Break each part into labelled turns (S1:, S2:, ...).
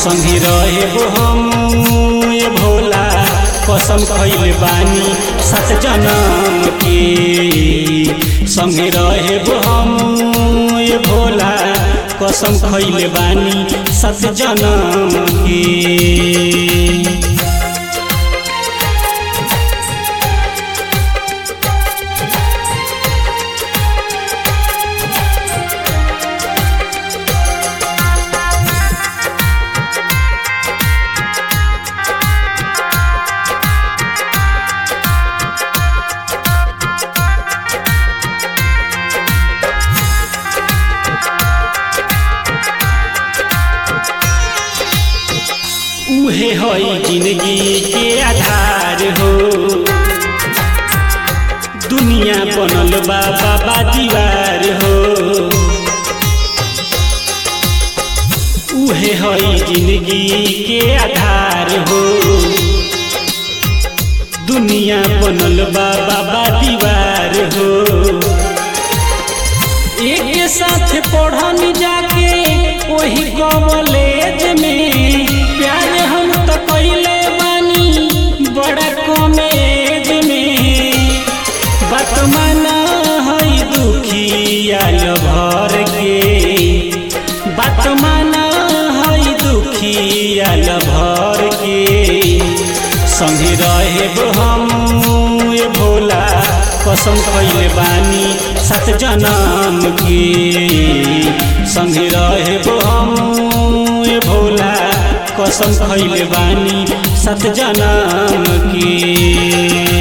S1: संगे रहे हम ये भोला कसम खैले बानी सात जन्म के संगे रहे हम ये भोला कसम खैले बानी सात जन्म के उहे हई जिंदगी के आधार हो दुनिया बनल बा बाबा दीवार हो उहे हई जिंदगी के आधार हो दुनिया बनल बा बाबा दीवार हो एक साथ पढ़न जाके वही कॉलेज में प्यार हम तो कैले बानी बड़ा कॉलेज में बात माना है दुखिया भर के बात माना है दुखिया भर के संगे रहे हम ये भोला कसम कैले बानी सात जन्म के संगे रहे हम ये भोला कसम खैले बानी सात जन्म के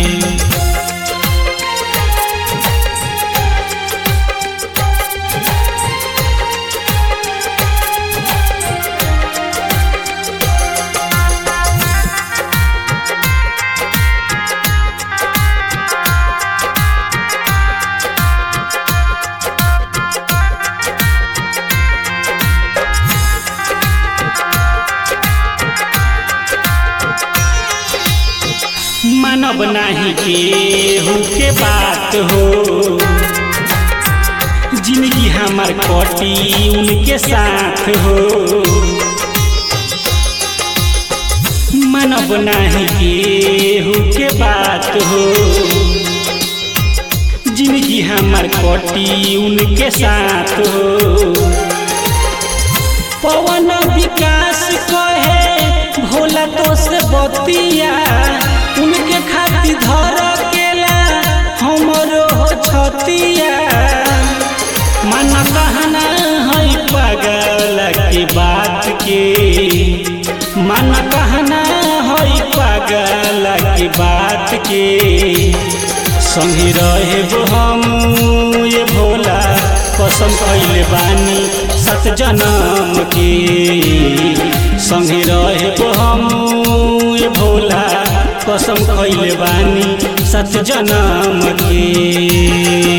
S1: मानव नाही केहू के बात हो जिंदगी हमार कटी उनके साथ हो मानव नाही केहू के बात हो जिंदगी हमार कटी उनके साथ हो पवन विकास कहे भोला तो से बतिया उनके खातिर धर केला हमरो हो छतिया मन कहना है पागल के बात के मन कहना है पागल के बात के संगे रहे हम ये भोला कसम कैले बानी सत जन्म के संगे रहे हम ये भोला कसम खैले बानी सत जन्म के